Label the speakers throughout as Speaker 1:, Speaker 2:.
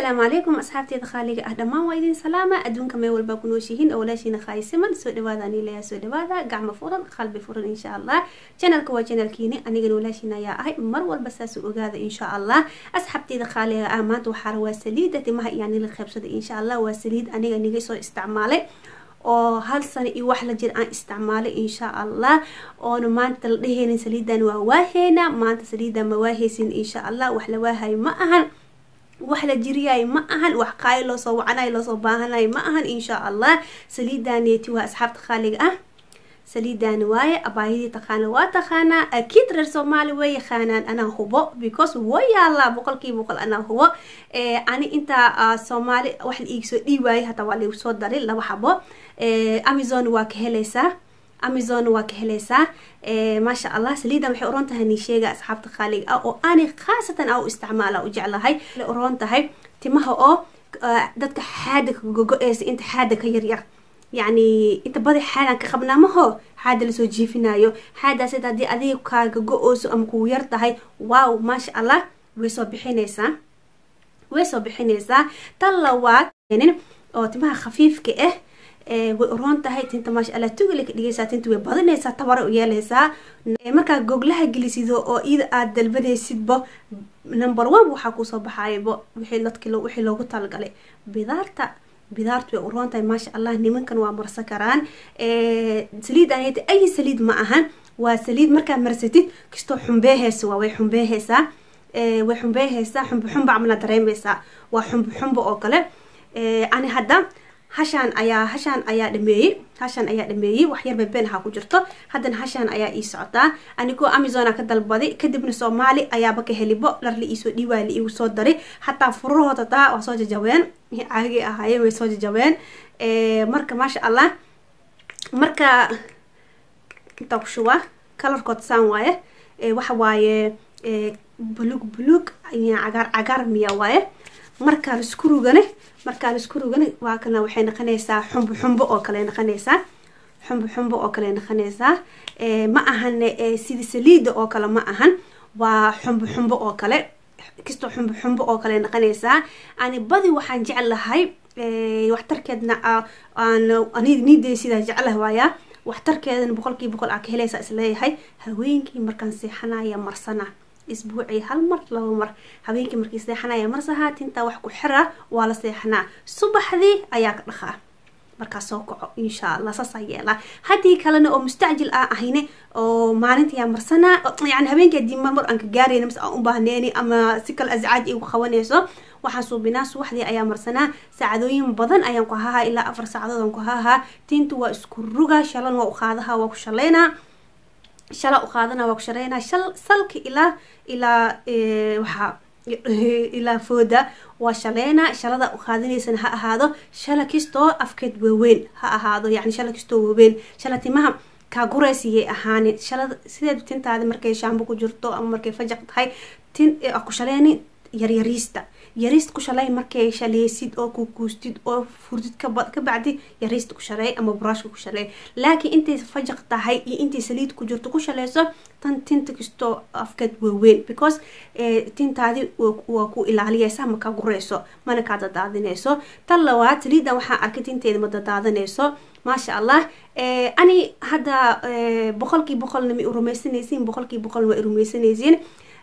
Speaker 1: asalaamu calaykum asxaabteeda khaaliga ah dhammaan waa idin salaama adduunka meel walbaa ku nooshihiin oo walaashiina khaayisiman soo dhawaada ani leeyaa soo dhawaada gacmo furan qalbi furan insha allah janalka waa janalkiini anigana walaashiina ayaa ahay mar walba saas u ogaada insha allah asxaabteeda khaaliga ah maanta waxaa waa saliida timaha iyo anila qaybsada insha allah waa saliid aniga niga soo isticmaalay oo hal sano iyo wax la jir aan isticmaalay insha allah oona maanta la dheheynin saliidan waa waaheena maanta saliidan ma waaheysin insha allah wax la waahayo ma ahan wax la jiriyay ma ahan wax qaayo loosoo wacanay loosoo baahanay ma ahan insha allah saliidaneeti waa asxaabta khaaliga ah saliidaani waaye abaayadii taqaana waa taqaanaa akiid reer soomaali way yaqaanaan anaa hubo because way yaalaa boqolkiiba boqol anaa hubo ani intaa soomaali wax la iigsoo dhiiwaayay hataa waa laigu soo daray laba xabo amazon waa ka helaysaa amazon waa ka helaysaa maasha allah saliidan waxay uron tahay ni sheega asxaabta khaaliga ah oo ani khaasatan a u isticmaala u jeclahay uron tahay timaha oo dadka xaada ka gogo-eysa inta xaada ka yaryar yacni inta badi xaadan ka qabnaamaho xaada lasoo jiifinayo xaadaas haddii adiga kaaga go-ooso ama kuu yar tahay wow maasha allah way soo bixinaysaa way soo bixinaysaa tan lawaad oo timaha khafiifka ah way uroon tahay tinta maasha allah tugale ka dhigaysaa tinta way badinaysaa tabara u yeelaysaa markaa goglaha gelisido oo iyada aada dalbanaysidba number one waxaa kusoo baxaybo wixii dadki wixii loogu talagalay bidaarta bidaartu way uroon tahay maasha allah nimankan waa marsan karaan saliid aneta ay saliid ma ahan waa saliid markaa marsatid kastoo xumbeeheysa waa way xumbeeheysaa way xumbeeheysaa xumbo xumba camala dareemeysaa waa xumbo xumbo oo kale ani hadda hashaan ayaa hashaan ayaa dhameeyey hashaan ayaa dhameeyey waxyar beben ahaa ku jirto haddana hashaan ayaa ii socotaa anigoo amazona ka dalbaday kadibna soomaali ayaaba ka helibo dhar la iisoo dhiiwaay la iigu soo daray hataa furahooda taa waa soo jajabeen caagii ahaayeen way soo jajabeen marka maasha allah marka intaa ku shubaa kalarkood saan waaye waxa waaye bulug bulug cagaar cagaar miya waaye markaa laisku rugane markaa laisku rugane waa kana waxay noqonaysaa xumbo xumbo oo kale noqonaysaa xumbo xumbo oo kale noqonaysaa ma ahan sida saliida oo kale ma ahan waa xumbo xumbo oo kale kastoo xumbo xumbo oo kale noqonaysaa ani badi waxaan jeclahay waxtarkeedna niidey sidaa jeclaha waayaa waxtarkeedana boqolkii boqol aa ka helaysaa isleeyahay haweenkii markaan seexanaya marsana isbuucii hal mar laba mar habeenkii markii seexanaya marsahaa tintaa wax ku xira waa la seexanaa subaxdii ayaa ka dhaqaa markaa soo kaco insha allah saasaa yeelaa haddii kalena oo mustacjil aa ahayne oo maalintayaa marsanaa yani habeenkii haddii marmar aan ka gaarayna mas aan u baahneeni ama si kale ascaaj igu qabanayso waxaan suubinaa subaxdii ayaa marsanaa saacadooyin badan ayaan ku hahaa ilaa afar saacadood aan ku hahaa tinta waa isku ruga shalan waa u qaadaha waa ku shaleynaa shala u qaadana waa ku shareynaa shal salka ilaa ilaa waxaa ilaa fooda waa shaleynaa shalada u qaadanaysana ha ahaado shala kastoo afkeed waaweyn ha ahaado yani shala kastoo waaweyn shala timaha kaa guraysiyay ahaanin shalada sideed tintaadi markay shaambo ku jirto ama markay fajaq tahay tin ku shaleyni yaryariista yariist ku shalay markay shaleysid oo kukuustid oo furdid ka bacdi yariista ku shaley ama buraashka ku shaley laakiin intay fajaq tahay iyo intay saliid ku jirto ku shaleyso tan tinta kastoo afkeed waaweyn because tintaadi waa ku ilaaliyeysa ma ka gureyso mana kaa dadaadineyso tan labaad saliidan waxaa arkay tinteeda ma dadaadaneyso maasha allah ani hadda boqolkii boqolna ma rumaysanaysiin boqolkii boqolna waa rumaysanaysiin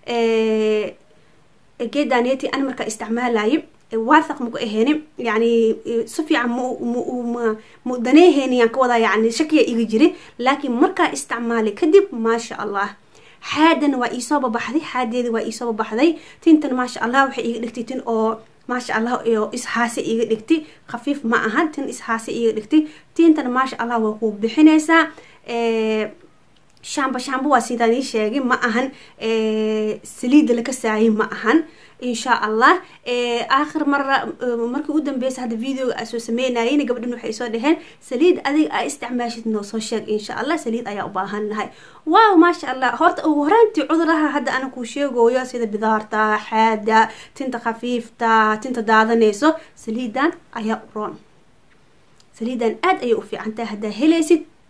Speaker 1: geedaaneti ani markaa isticmaalay waathaq maku aheyni yani si fiican mu daneeheyni aan ka wadaa yani shakiya iga jiri laakiin markaa isticmaalay kadib maasha allah xaadana waa iisoo babaxday xaadeeda waa iisoo babaxday tintan maasha allah waxay iga dhigtay tin oo maasha allah ishaase iga dhigtay khafiif ma ahan tin ishaase iga dhigtay tintan maasha allah waa ku bixinaysaa shaamba shaamba waa sidaan ii sheegay ma ahan saliida laka saayay ma ahan insha allah aakhir mara markii u dambeysa hadda videoga aa soo sameynayeen gabdhan waxay soo dhaheen saliid adiga aa isticmaashid noo soo sheeg insha allah saliid ayaa u baahan lahay wow maasha allah horta ugu horaantii cuduraha hadda ana kuu sheegayo sida bidaarta xaada tinta khafiifta tinta daadanayso saliidan ayaa u roon saliidan aad ayay u fiican tahay haddaa helaysid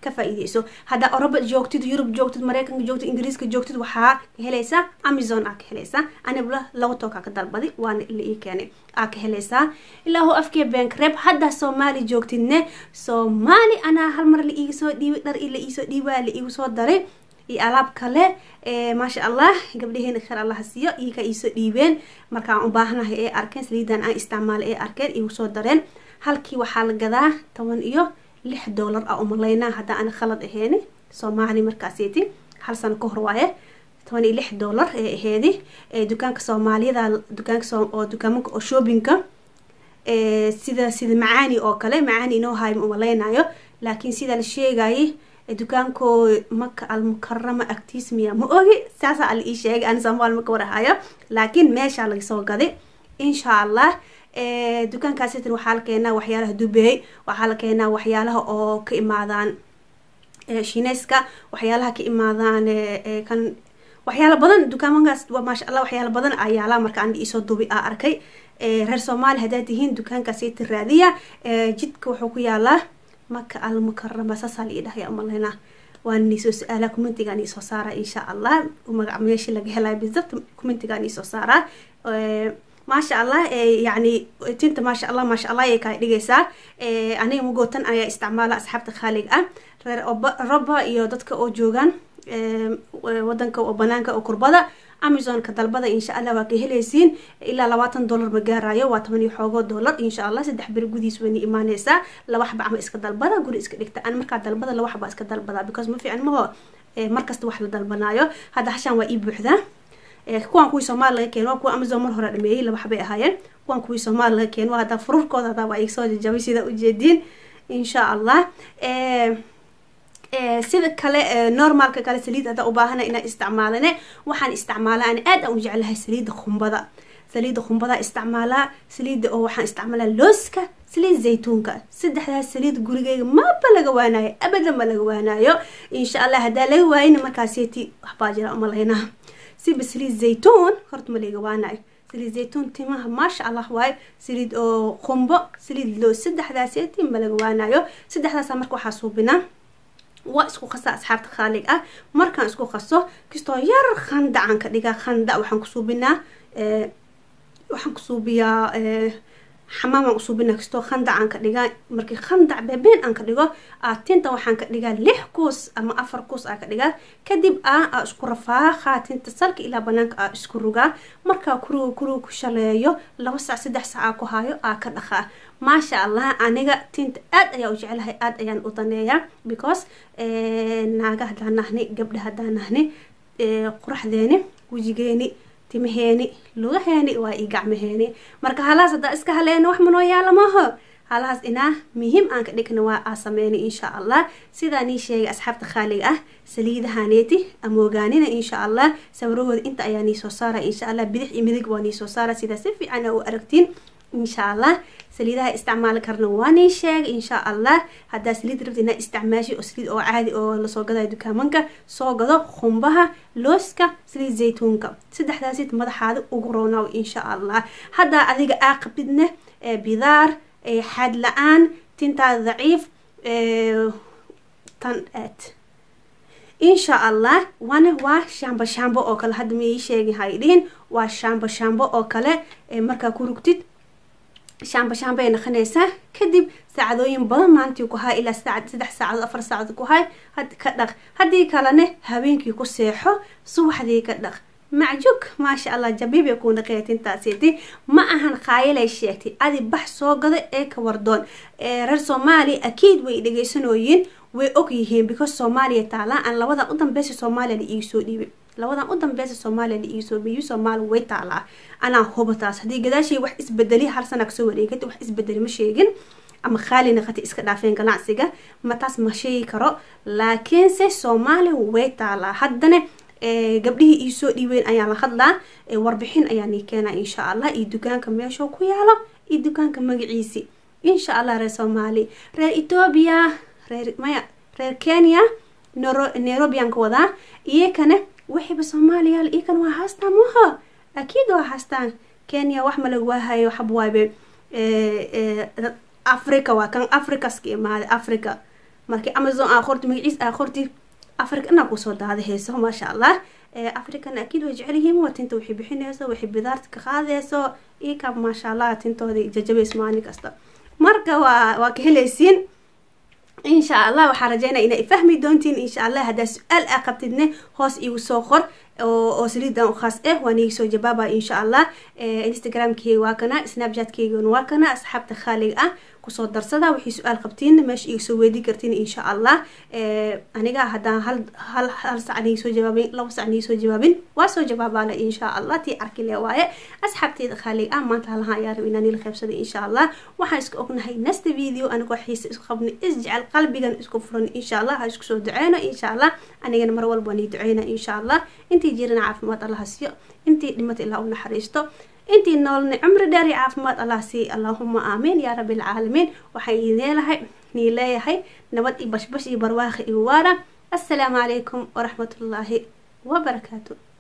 Speaker 1: ka faa-iideyso haddaa oroba joogtid yurub joogtid mareykanka joogtid ingiriiska joogtid waxaa ka helaysaa amazon aa ka helaysaa anibla laba tookaa ka dalbadi waana la ii keenay aa ka helaysaa ilaahu afkee bank reeb haddaa soomaali joogtidne soomaali anaa hal mar la iiga soo dhiibay dhar la iisoo dhiibaa la iigu soo daray iyo alaab kale maasha allah gabdhaheena khar allaha siiyo iyakaa iisoo dhiibeen markaan u baahanahay ee arkeen saliidan aan isticmaala ee arkeen igu soo dareen halkii waxaa la gadaa toban iyo lix doolar a umalaynaa haddaa ana khalad aheeni soomaali markaaseeti hal sano ka hor waaye toban iyo lix doolar ee aheedi dukaanka soomaaliyada dukaanka oo dukaamanka oo shoppingka sida sida macaani oo kale macaani inoo haay ma umalaynayo laakiin sida la sheegayay dukaanko maka almukarama agtiis miya ma ogi saasa ala ii sheegay ani soomaal maka warahayo laakiin meeshaa laga soo gaday insha allah dukaankaasitan waxaa la keenaa waxyaalaha dubey waxaa la keenaa waxyaalaha oo ka imaadaan shineska waxyaalaha ka imaadaan kan waxyaala badan dukaamankaas maasha allah waxyaala badan ayaala marka an iisoo dubi a arkay reer soomaali haddaad tihiin dukaankaasita raadiya jidka wuxuu ku yaalaa maka almukarama saasaa la ii dhahaya umaleyna waan niisoo su-aala commentigaan iisoo saaraa insha allah magac meesha laga helayo bisabt commentigaan iisoo saaraa maasha allah yani tinta maasha allah maasha allah ayay kaa dhigaysaa aniga magootan ayaa isticmaala asxaabta khaalig ah reer roba iyo dadka oo joogaan wadanka oo banaanka oo kurbada amazonka dalbada insha allah waa ka helaysiin ilaa labaatan dollar ma gaarayo waa toban iyo xoogoo dollar insha allah saddex beri gudiis wayna imaaneysaa laba xaba ama iska dalbada guri iska dhigta an markaa dalbada laba xaba iska dalbada because ma fiican maho markasta wax la dalbanaayo hadda hashaan waa ii buuxdaa kuwaan kuwii soomaali laga keeno kuwa amazon mar hore dhameeyey laba xabay ahaayeen kuwaan kuwii soomaali laga keeno hadda fururkooda hadda waa igsoo jajabay sida ujeediin insha allah sida kale normalka kale saliid haddaa ubaahana inaa isticmaalane waxaan isticmaalaa ani aad aan u jeclahay saliida khumbada saliida khumbadaa isticmaalaa saliida oo waxaan isticmaalaa looska saliid zaytuunka saddexdaas saliid gurigeyga maba laga waanayo abadan ma laga waanayo insha allah haddaa laga waayina markaaseti waxbaa jira umalaynaa siba saliid zaytuun horta ma laga waanayo saliid zaytuun timaha maasha allah waaye saliid oo khumbo saliid loos saddexdaaseti ma laga waanayo saddexdaasa marka waxaa suubinaa waa isku qasa asxaabta khaalig ah markaan isku qaso kastoo yar khandacaan ka dhigaa khandac waxaan kusuubinaa waxaan kusuubiyaa xamaamaan usuubinaa kastoo khandac aan ka dhigaa markii khandac beebeen aan ka dhigo tinta waxaan ka dhigaa lix kuus ama afar kuus aa ka dhigaa kadib a aa isku rafaaqa tinta salka ilaa banaanka aa isku rugaa markaa kuruga kuruga ku shaleeyo laba sac saddex sac aa ku haayo aa ka dhaqaa maasha allah aniga tinta aad ayaa u jeclahay aad ayaan u daneeyaa because naaga haddaan nahni gabdha haddaan nahni quraxdeeni wejigeeni timaheeni lugaheeni waa ii gacmaheeni marka halahaas haddaa iska haleena wax manoo yaala maaho halahaas inaa muhiim aan ka dhigna waa aa sameyna insha allah sidaa nii sheegay asxaabta khaaliga ah saliidahaneeti ama ogaanina insha allah sawirahooda inta ayaa nii soo saara insha allah bidix iyo midig waa nii soo saara sidaa si fiican u aragtiin insha allah saliidaha isticmaali karna waa nii sheegay insha allah haddaa saliid rabta inaa isticmaashi oo saliid oo caadi oo lasoo gadayo dukaamanka soo gado khumbaha looska saliid zaytuunka saddexdaasid madaxaada ugu roonaaw insha allah haddaa adiga aa qabidne bidaar xaad la-aan tintaada daciif tan aad insha allah wana waa shaambo shaambo oo kale hadda ma ii sheegi hay dhihin waa shaambo shaambo oo kale markaa ku rugtid shaamba shaamba ay naqanaysaa kadib saacadooyin badan maalintii ku hay ilaa saacad saddex saacadood afar saacadood ku hay ka dhaq haddii kalene habeenkii ku seexo subaxdii ka dhaq macjug maasha allah jabiibay kuu dhaqeya tintaasiti ma ahan qaayalay sheegtay adi bax soo gada ee ka wardoon reer soomaaliya akiid way dhegeysanooyiin way og yihiin because soomaaliya taalaa aan labadan u dambeysa soomaaliya la iiga soo dhiibay labadan u dambeysa soomaaliya la iiga soo dhiibay soomaaliya way taalaa anaa huba taas haddii gadaashii wax isbedeli hal sana kasoo wareegata wax isbedeli ma sheegin ama khaali naqati iska dhaafeen ganacsiga ma taas ma sheegi karo laakiinse soomaaliya way taalaa haddana gabdhihii iisoo dhiibeen ayaa la hadlaa warbixin ayaa nii keenaa insha allah iyo dukaanka meeshuu ku yaalo iyo dukaanka magaciisi insha allah reer soomaali reer etoobiya reer maya reer kenya nairobiyan ka wadaa iyakana wixiiba soomaaliya iyakana waa haastaan maho akiid waa haastaan kenya wax malag waahayo xabwaabe africa waa kan africaska imaaday africa markii amazon aa qorti magaciis aa qorti africana kusoo daadahayso maasha allah african akiid way jecel yihiin waa tinta waxay bixinayso waxay bidaarta ka qaadayso ika maasha allah tintoodii jajabays maalin kasta marka waa waa ka helaysiin insha allah waxaa rajeynaya inay fahmi doontiin insha allah haddaa su-aal aa qabtidne hoos igu soo qor oo saliidan u khaas ah waan iga soo jawaaba insha allah instagramkeyga waa kana snapchatkeygana waa kana asxaabta khaaliga ah kusoo darsada waxay su-aal qabtiin meesha iga soo weydii kartiin insha allah aniga haddaan hal hal hal sac niga soo jawaabin laba sac niga soo jawaabin waa soo jawaabaale insha allah tii arkile waaye asxaabteyda khaaliga ah maanta halaha ayaa rab inaan ila qaybsaday insha allah waxaan isku ognahay nasta video anigoo xiisa isku qabnay isjecel qalbigan isku furan insha allah ha isku soo duceyno insha allah anigana mar walba nii duceyna insha allah intii jirana caafimaad allaha siiyo intii dhimata ilaa u naxariisto intii noolna cumri dheer iyo caafimaad allah siiy allahuma aamiin yaa rabbi alcaalamiin waxaan idin leelahay nii leeyahay nabad iyo bashbash iyo barwaaqi iyo waara assalaamu calaykum waraxmatullaahi wabarakaatu